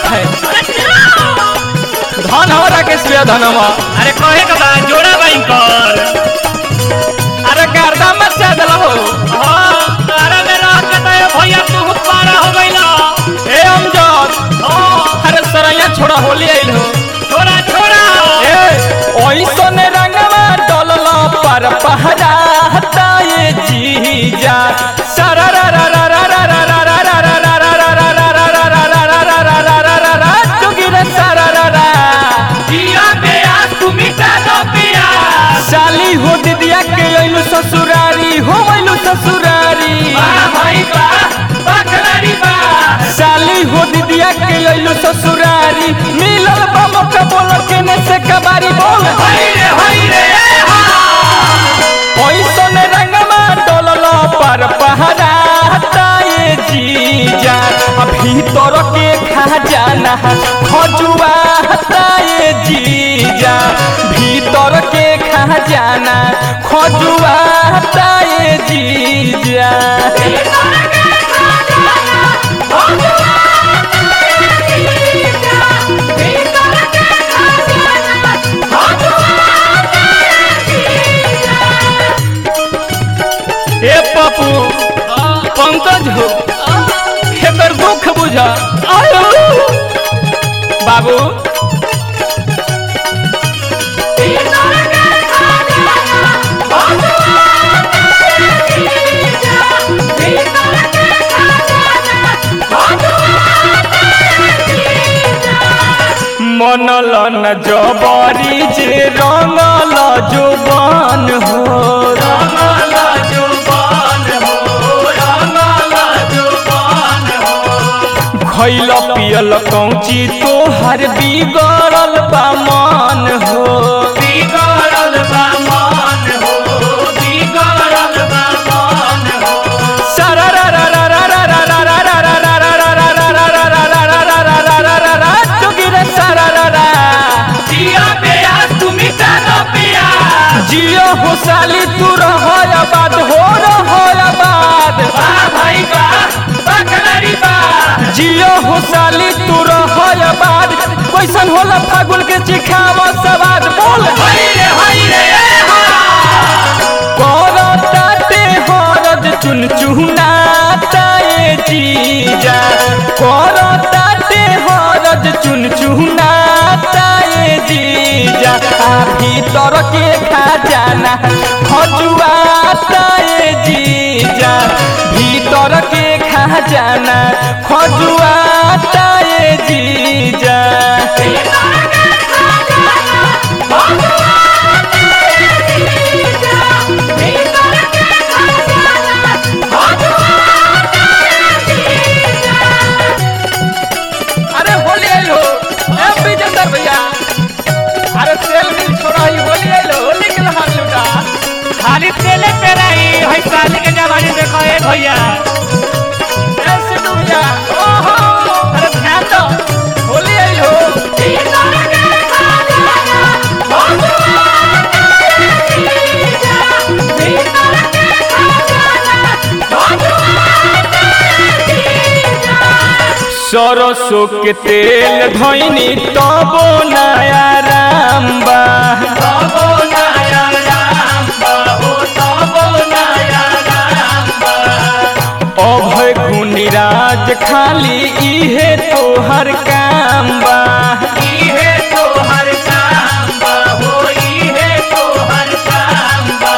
है धन हमारा के सुया धनमा अरे कहे के बा जोड़ा बैंकर अरे गर्दा मचा दिल हो हाँ तारा में रह के तो ये भैया तू पारा हो गइला ए अमजद हाँ अरे सरैया छोड़ा होली आइल हो छोड़ा छोड़ा ए ओइसन रंगवा डलल पर पहरा हटाए जीजा जिया पे आज तू मिटा दो पिया साली हो दिदिया के अइलू ससुरारी हो अइलू ससुरारी वाह भाई वाह बकरारी वाह साली हो दिदिया के अइलू ससुरारी मिलल बा मौका बोल के ने से कबारी बोल हाय रे हाय रे ए हा ओइसन रंगमा डोलल पर पहरा हटाए जीजा अभी तोर के खा जाना खजुआ हटाए जीजा भीतर के खा जाना खजुआ हटाए जीजा ए पप्पू पंकज हो एकर दुख बुझा आयो बाबू मनल न जबरी जे रंगल जुबान हो रंगला जुबान हो रंगला जुबान हो खैल पियल कौची तोहर बिगड़ल बा मन हो बिगड़ल बा मान हो बिगड़ल बा मान हो जिया पे आज तू मिटा दो पिया जियो हो साली तू रहो आबाद हो रहो आबाद वाह भाई वाह बकरारी वाह जियो हो साली तू रहो आबाद कैसन होला फागुन के चिखाव सवाद बोल हाय रे हाय रे ए हा करताते हरद चुन चुहनाताए जीजा करताते हरद चुन चुहनाताए जीजा आ भीतर के खा जाना खजुआताए जीजा भीतर के खा जाना खजुआताए जीजा अरे होली आइलो ए विजेंद्र भैया अरे तेल मिल छोड़ा ही होली आइलो होली के लहार लुटा खाली तेले पे रही है साली के जवानी देखो ए भैया ए सिद्धू भैया ओहो अरे ध्यान दो होली आइलो सरसों के तेल धोइनी तबो नया राम बा तबो नया राम बाबू तबो नया राम बा अभय गुणिराज खाली इहे तोहर काम बा इहे तो हर काम बा हो इहे तो हर काम बा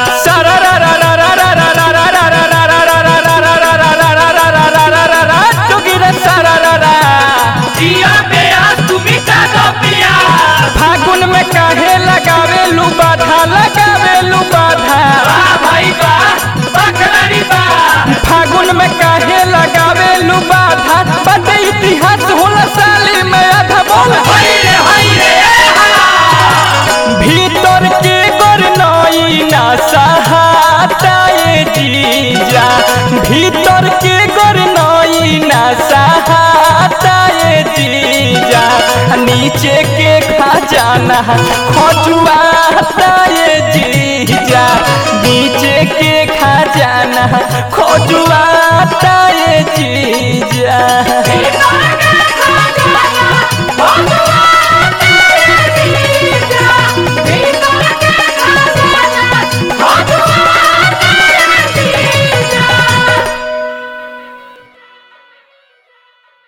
जिया पे आज तू मिटा दो पिया फागुन में काहे लगावे लू बाधा लगावे लू बाधा वाह भाई वाह बकरारी वाह फागुन में काहे लगावे लू बाधा बड़े इतिहास होला साली में आधा बोल हाय रे हाय रे ए हा भीतर के गोर नई ना सहाताए जीजा भीतर के गोर नई ना सहाताए जीजा नीचे के खजाना खजुआताए जीजा नीचे के खजाना खजुआताए जीजा